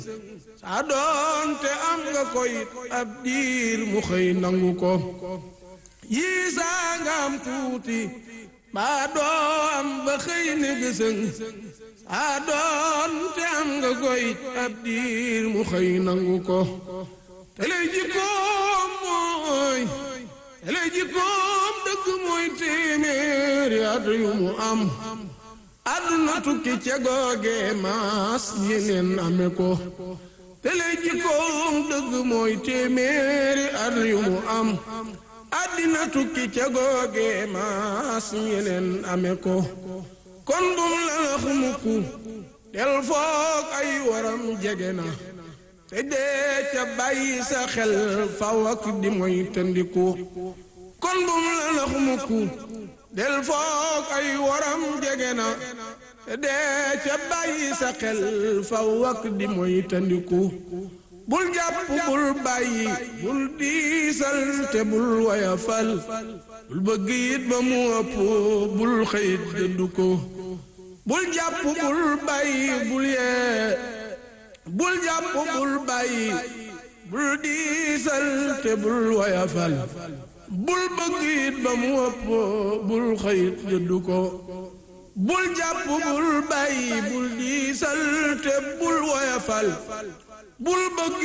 saa doonte am nga koy ab diir mu xëy nangu ko yii saa nga am tuuti baa doo am ba xëy ne gësëng saa doonte am nga koy ab diir mu xëy nangu ko te lay jikkoom mooy te lay jikkoom dëgg mooy téeméeri at yu mu am àdduna tukki ca googe maas yeneen ame ko te lay jikkoom dëgg mooy téeméeri at yu mu am àddina tukki ca googe maas yeneen ame ko kon bum la nax mukku del foog ay waram jege na te dee ca bàyyi sa xel faw ak di moy tëndiku kon bum la nax mukku del foog ay waram jege na te dee ca bàyyi sa xel faw ak di moy tëndiku bul jàpp bul bàyyi bul diisal te bul wayafal bul bëgg it ba mu ëpp bul xëyit dëddu ko bul jàpp bul bàyyi bul yee bul jàpp bul bàyyi bul diisal te bul wayafal bul bëgg it ba mu ëpp bul xëyit dëddu ko bul jàpp bul bàyyi bul diisal te bul wayafal bul bëgg